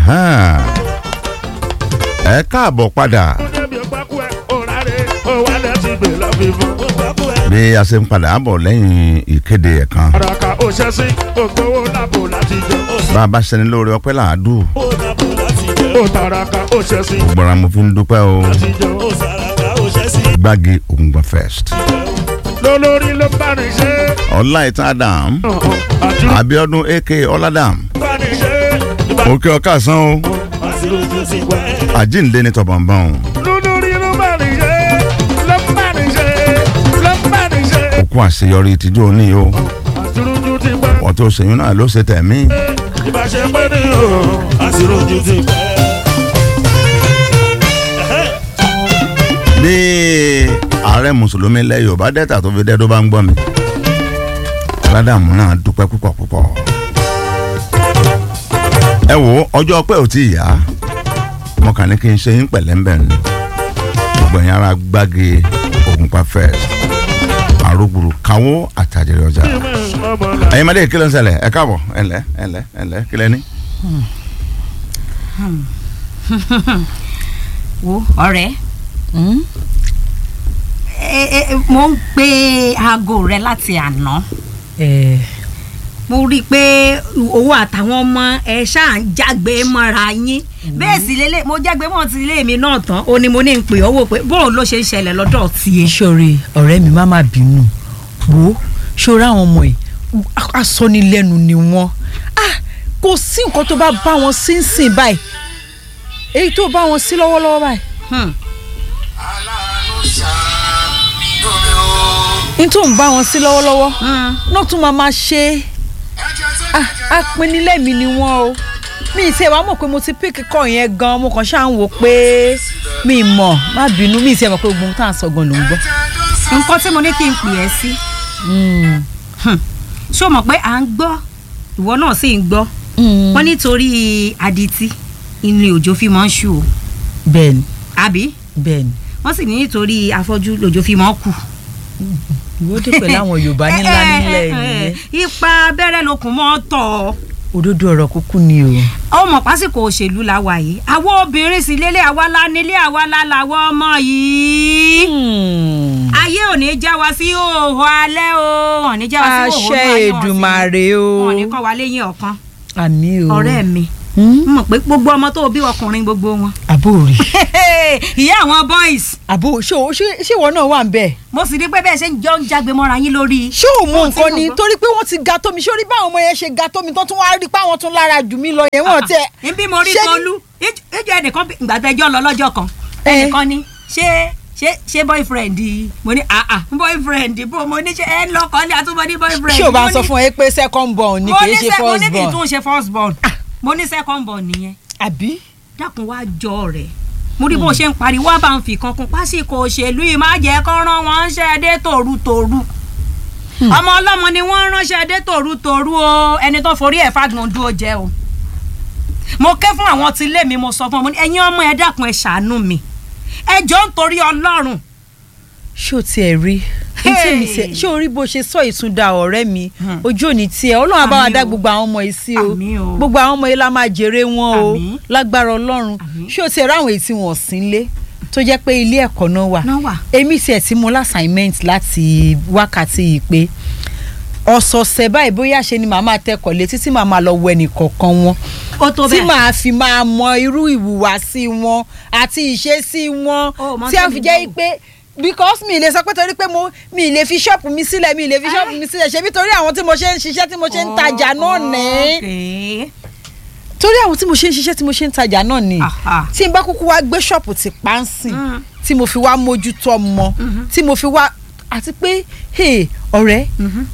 Ahan. ẹ káàbọ̀ padà débi ọgbàkú ẹ òràre òwálẹ̀ ti gbè lọ́fífọ́. bí a ṣe ń padà bọ̀ lẹ́yìn ìkéde ẹ̀ kan àràkà òṣèṣin ògbówó làbò láti jẹ. bá a bá ṣẹni lóore ọpẹ́ làádù ó tàràkà òṣèṣin gbogbo ara mo fi ń dúpẹ́ o láti jẹ. gbági ògùngbọ̀n first lólórí ló bá ní ṣe. ọláìtàn adam àdúrà abiodun ak ọládàm bá ní ṣe. ìbá òkè ọkàsán o àṣírójú ti pẹ́. àjíǹde ní tọ̀bọ̀nbọ̀n lólórí ló bá ní ṣe. ló bá ní ṣe. ló bá ní ṣe. òkú àṣeyọrí ìtìjú òní o àṣírójú ti pẹ́. wọ́n tó ṣèyún náà ló ṣe tẹ̀mí ìbáṣe pé ní o. àṣírójú ti pẹ́. bí ààrẹ mùsùlùmí ilẹ̀ yorùbá dẹ́ta tó fi dẹ́ tó bá ń gbọ́ mi ọládàmú náà dúpẹ́ púpọ̀ púpọ̀ ẹ wo ọjọ́ pé ò tí ì yá mo kàn ní kí n ṣe yín pẹ̀lẹ́ ń bẹ̀ ni gbogbo ẹ̀yin ara gbági ògùnpá first àrùgbùrù káwó àtàjẹrẹ ọjà ọmọ náà. ẹ̀yin máa dé kí ló ń ṣẹlẹ̀ ẹ káàbọ̀ ẹ̀lẹ́ ẹ̀lẹ́ ẹ̀lẹ́ kí lẹ́ni. wo ọ̀rẹ́ ẹ ẹ mo ń pe aago rẹ láti àná ẹ mo rí i pé owó àtàwọn ọmọ ẹ ṣáà ń jágbe mọ́ra yín bẹ́ẹ̀ sì lélẹ̀ mo jágbe mọ́ ti ilé mi náà tán ó ní mo ní ń pè ọ́ wò pé bóun ló ṣe ń ṣẹlẹ̀ lọ́dọ̀ tiẹ̀. sọ̀rọ̀ ọ̀rẹ́ mi má má bínú wo ṣòro àwọn ọmọ yìí asọ́nilẹ́nu ni wọ́n ah kò sí nǹkan tó bá bá wọn sí ń sìn báyìí èyí tó bá wọn sí lọ́wọ́lọ́wọ́ báyìí Hmm. ní tó ń bá wọn sí lọ́wọ́lọ́wọ́ Hmm. náà tún máa máa ṣe ah apinilẹ́mi ni wọ́n o mi ì tiẹ̀ wá mọ̀ pé mo ti píkì kọ́ yẹn gan mo kàn ṣáà ń wò pé mi ì mọ̀ má bínú mi ì tiẹ̀ mọ̀ pé gbogbo ohun tá à ń sọ gan ló ń gbọ́. nǹkan tí mo ní kí n pè ẹ́ sí Mm. ṣé o mọ̀ pé à ń gbọ́ ìwọ náà sì ń gbọ́ Mm. wọ́n nítorí adití inú òjò fi máa ń ṣú o bẹ́ẹ̀ni àbí bẹ́ẹ̀ni wọ́n sì ní nítorí afọ́jú lòjò fi máa ń kù. ìwọ dé pẹ̀lú àwọn yorùbá nílá nílẹ̀ nìyẹn ipa abẹ́rẹ́ lokùn mọ́ tọ̀ òdodo ọ̀rọ̀ kúkú ni o. ọmọ pásìkò òṣèlú la wà yìí àwọn obìnrin sì lélẹ̀ àwa la nílé àwa la làwọn ọmọ yìí ayé ò ní já wa sí òhò alẹ́ o wọn ní já wa sí òhò àṣẹ alẹ́ èdùmàrè o wọn ní kọ́ wa léyìn ọ̀kan àmì o. ọ̀rẹ́ mi Hmm? mọ̀ pé gbogbo ọmọ tó bí ọkùnrin gbogbo wọn. àbó rí. ìyá àwọn boys àbó ṣé o- ṣé ṣé ìwọ náà wà ń bẹ̀. mo sì rí pé bẹ́ẹ̀ ṣe ń jọ ń jágbe mọ́ra yín lórí. ṣé o mú Ohun tí nǹkan mo ni gbọ́. torí pé wọ́n ti ga tó mi ṣé o rí báwọn ọmọ yẹn ṣe ga tó mi tó tún wá rí pé àwọn tún lára jù mí lọ yẹn wọ́n tẹ. n bí mo rí ṣé ní- tolú ìjọ ẹnìkan ìgbàdẹjọ lọ lọ́jọ́ kan Eh. ẹnìkan ní ṣé ṣé ṣé boyfriend mo ní ah ah boyfriend bó mo ní ṣe ẹ ń lọkọ ní àtúbọ ní boyfriend. ṣé o bá Mo ń sọ ní- fún ẹ pé second born ni mo kì ní í ṣe sẹ- mo ní first kì í born. tún ṣe first born mo ní second born nìyẹn àbí. dákun wá jọ rẹ mo rí bó ṣe ń pariwo wá bá ń fi kankan pásìkò òṣèlú yìí má jẹ́ kó rán wọn ṣe dé tòrutòru ọmọ ọlọ́mọ ni wọ́n ránṣẹ́ dé tòrutòru o ẹni tó forí ẹ̀ fagbọn dúró jẹ́ o mo ké fún àwọn tí ilé mi mo sọ fún ọmọ ní ẹ̀yin ọmọ ẹ dákun ẹ ṣàánú mi ẹ jọ ń torí ọlọ́run ṣé o tiẹ̀ rí Hey! ntí mi tiẹ̀ ṣé o rí bó ṣe sọ ìtúndà ọ̀rẹ́ mi ojú òní tiẹ̀ ọlọ́run á bá wa Àmín dá o. gbogbo àwọn ọmọ yìí sí o Àmín o. gbogbo àwọn ọmọ yìí la máa jèrè wọn o Àmín. lágbára ọlọ́run Àmín. ṣé o tiẹ̀ ráwọn èyí tí wọ́n sí lé tó jẹ́ pé ilé ẹ̀kọ́ náà wà náà wà èmi tiẹ̀ tí mo lásàìmẹ́ǹtì láti wákàtí yìí pé ọ̀sọ̀ọ̀sẹ̀ báyìí bóyá ṣe ni màá máa tẹkọ̀ létí tí màá máa lọ wọ ẹnìkọ̀ọ̀kan wọn ó tó tí bẹ́ẹ̀ màá fi máa mọ irú ìhùwàsí wọn àti ìṣesí wọn Ó, mọ tí a tẹ́mi fi jẹ́ náà. pé because mi lè sọ pé torí pé mo mi lè fi ṣọ́ọ̀pù mi sílẹ̀ mi lè fi ṣọ́ọ̀pù mi sílẹ̀ ṣebí torí àwọn tí mo ṣe ń ṣiṣẹ́ tí mo ṣe ń tajà náà ní ní. torí àwọn tí mo ṣe ń ṣiṣẹ́ tí mo ṣe ń tajà náà ní Aha. tí n bá kúkú wá gbé ṣọ́ọ̀pù ti pánsìn Mm. tí mo fi wá mójútó ọmọ tí mo fi wá àti pé hey, ọ̀rẹ́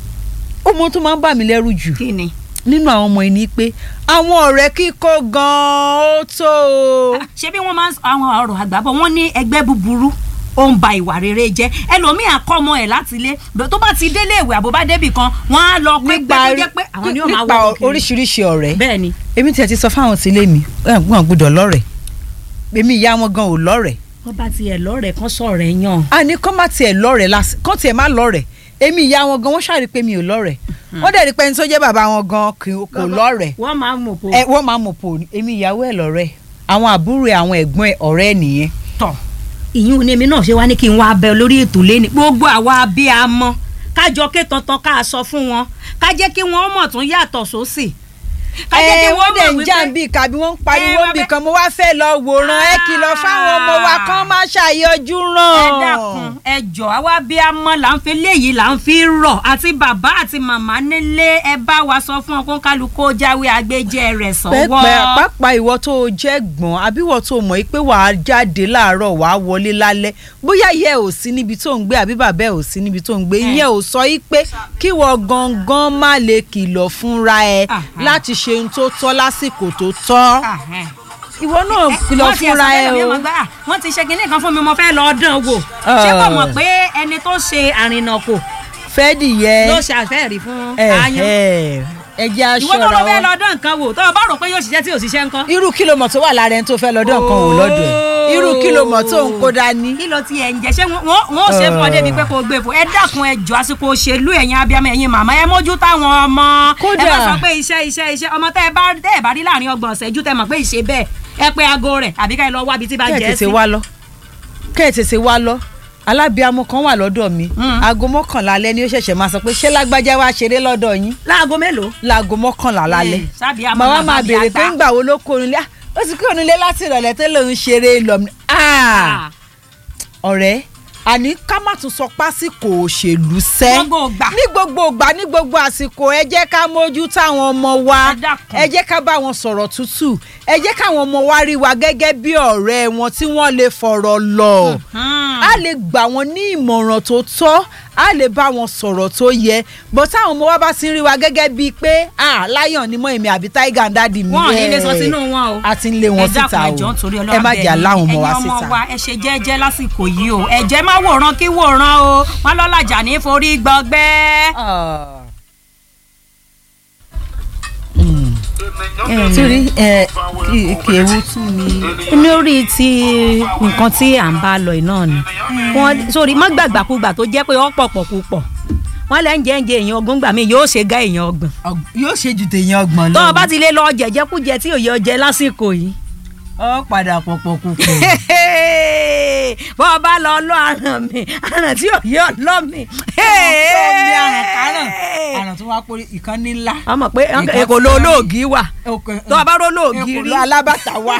ó mọ tó máa ń bà mí lẹ́rù jù kí ni. nínú àwọn ọmọ yìí ni pé àwọn ọ̀rẹ́ kíkó gan-an ó tó o. ṣé bí wọ́n máa ń sọ àwọn ọ̀rọ̀ àgbàbọ̀ wọ́n ní ẹgbẹ́ búburú ó ń ba ìwà rere jẹ́ ẹlòmíì àkọ́mọ ẹ̀ láti ilé bó- tó bá ti délé ìwé àbó bá débì kan wọ́n á lọ pé pé tó jẹ́ pé àwọn ni ó máa nípa wọ́n kiri. oríṣiríṣi ọ̀rẹ́ bẹ́ẹ̀ ni èmi tiẹ̀ ti sọ fáwọn tí ilé mi wọn gbọ́dọ̀ lọ́rẹ̀ èmi ìyá wọn gan ò lọ́rẹ̀ wọ́n bá tiẹ̀ lọ́rẹ̀ẹ́ kan sọ̀rọ̀ ẹ̀ yàn. a ní kọ́ má tiẹ̀ lọ́rẹ̀ lásì kọ́ tiẹ̀ má lọ́rẹ̀ èmi ìyá wọn gan wọ́n ṣàrí pé mi ò lọ́rẹ̀ wọ́n dẹ̀ rí pé ẹni tó jẹ́ bàbá wọn gan kì- kò lọ́rẹ̀ẹ́ wọ́n máa ń mọ̀ pò ẹ wọ́n máa mọ̀ pò ní èmi ìyàwó ẹ̀ lọ́rẹ́ àwọn àbúrò ẹ̀ àwọn ẹ̀gbọ́n ẹ̀ ọ̀rẹ́ ẹ̀ nìyẹn. tọ̀ ìyún ni èmi náà ṣe wá ní kí n wá bẹ lórí ètò lẹ́ni gbogbo àwa abiyamọ kájọ ké tantan ká sọ fún wọn ká jẹ́ kí wọ́n mọ̀ tún yàtọ̀ sósì ká jẹ́ kí ẹ wọ́n wọ́n dẹ̀ mọ̀ ń jà ń wípé bí kàbí wọ́n ń pariwo Ẹ, wọ́n bì fẹ́- kan mo wá fẹ́ lọ wòran ẹ kìlọ̀ fáwọn ọmọ wa kán má ṣàyọjú ràn. ẹ dákun ẹ jọ àwa abiyamọ là ń fi léyìí là ń fi rọ àti bàbá àti màmá nílé ẹ bá wa sọ fún ọkọ kálukú ó jáwé agbẹjẹ rẹ̀ sọ́wọ́. pẹ́pẹ́ pápá ìwọ tó o jẹ́ gbọ̀n àbí ìwọ tó o mọ̀ yìí pé wàá jáde láàárọ̀ wàá wọlé lálẹ́ bóyá ìyá ẹ̀ ò sí níbi tó ń gbé àbí bàbá ẹ̀ ò sí níbi tó ń gbé ìyẹn ò sọ yìí pé kí wọ́n gangan má lè kìlọ̀ fúnra ẹ Aha. láti ṣe ohun tó tọ́ lásìkò tó tọ́ Ah, eh. ìwọ náà kìlọ̀ wọ́n ti fúnra ẹ̀sọ́ ẹ tẹ́lẹ̀ mi, o. mo gbà, "Ah, wọ́n ti ṣe kinní kan fún mi mo fẹ́ lọ dán wò ṣé kò mọ̀ pé ẹni tó ṣe àrìnàkò fẹ́ẹ́dì yẹ ló ṣe àfẹ́rí fún ẹ aáyán ẹ ẹ jẹ́ ìwọ tó lọ aṣọra fẹ́ wọn. lọ dán nǹkan wò tó o bá rò pé yóò ṣiṣẹ́ tí ò ṣiṣẹ́ nǹkan. irú kìlómọ̀ tó wà lára ẹni tó fẹ́ lọ́dọ̀ kan wò lọ́dọ̀ ẹ̀ irú kìlómọ̀ tó ń kó dání. kí ló ti ẹ̀ ń jẹ́ ṣé wọ́n wọ́n ó ṣe fún ọ débi pé kò gbé fún ẹ dákun ẹ jọ àsìkò òṣèlú ẹ̀yin abiyamọ ẹ̀yin màmá ẹ mójú táwọn ọmọ Kódà. ẹ bá sọ pé iṣẹ́ iṣẹ́ iṣẹ́ ọmọ tẹ́ ẹ bá tẹ́ ẹ bá rí láàrin ọgbọ̀n ọ̀sẹ̀ ju tẹ́ mọ̀ pé ìṣe bẹ́ẹ̀ ẹ pé aago rẹ̀ àbí ká ẹ lọ wá ibi tí bá kẹ́ ẹ̀ jẹ́ sí. tètè wá lọ kẹ́ ẹ̀ tètè wá lọ alábíàmọ kan wà lọ́dọ̀ mi Mm. aago mọ́kànlá alẹ́ ni ó ṣẹ̀ṣẹ̀ máa sọ pé ṣé lágbájá wá ṣeré lọ́dọ̀ yín láago mélòó. láago mọ́kànlá lálẹ́ Eh, sábì àmọ́ màá wá bàbá máa mi béèrè àgbà. pé ńgbà wo ló kó nílé ó ti kúrò nílé láti ìrọ̀lẹ́ tó lòún ṣeré lọ Ah, ọ̀rẹ́ àní ká má tún sọ pásìkò òṣèlú sẹ́ gbogbo ògbà. ní gbogbo ìgbà ní gbogbo àsìkò ẹ jẹ́ ká mójú táwọn ọmọ wa Ẹ dákun. ẹ jẹ́ ká bá wọn sọ̀rọ̀ tútù ẹ jẹ́ káwọn ọmọ wa rí wa gẹ́gẹ́ bí ọ̀rẹ́ wọn tí wọ́n lè fọ̀rọ̀ lọ Hmm. a lè gbà wọ́n ní ìmọ̀ràn tó tọ́ a lè bá wọn sọ̀rọ̀ tó yẹ bó táwọn ọmọ wa bá ti ń rí wa gẹ́gẹ́ bíi pé ah lion ni mọ́ èmi àbí tiger and daddy mi wọn ò ní lè ẹ̀. sọ sínú wọn o. a ti ń lé wọn síta ẹ dákun o ẹjọ́ nítorí ẹ Ọlọ́run má bẹ̀ jà yín. láwọn ọmọ wa ẹ̀yin síta. ọmọ wa ẹ ṣe jẹ́jẹ́ lásìkò yìí o ẹ̀jẹ̀ má wòran kí wòran o wọn lọ́làjà ní forí gbọgbẹ́. torí ẹ kì ewu tún ni. lórí ti nǹkan tí à ń bá lọ yìí náà ni wọn sórí má gbàgbàkúgbà tó jẹ́ pé ó pọ̀pọ̀ púpọ̀ wọn lẹ́ ń jẹ́ ń jẹ èèyàn ọgbọ́n gbà mí yóò ṣe gá èèyàn ọgbọ̀n yóò ṣe ju tèèyàn ọgbọ̀n lọ. tó o bá ti lè lọ jẹjẹkújẹ tí òye ọjẹ lásìkò yìí ọ padà pọ̀pọ̀ kúkú. bọ́ ọ bá lọ lọ àràn mi àràn tí òye ọlọ́ mi. ní àrùn káràn àrùn tó wá pé ìkànnì ńlá. a mọ̀ pé Nǹkan èkó tí ló wọ́n ní. olóògì wà tó o bá ró olóògì èkó rí ló alábàtà wà.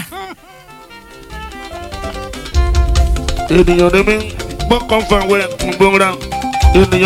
ènìyàn ni mí gbọ́kàn fún àwọn ẹ̀ ń gbóra ènìyàn.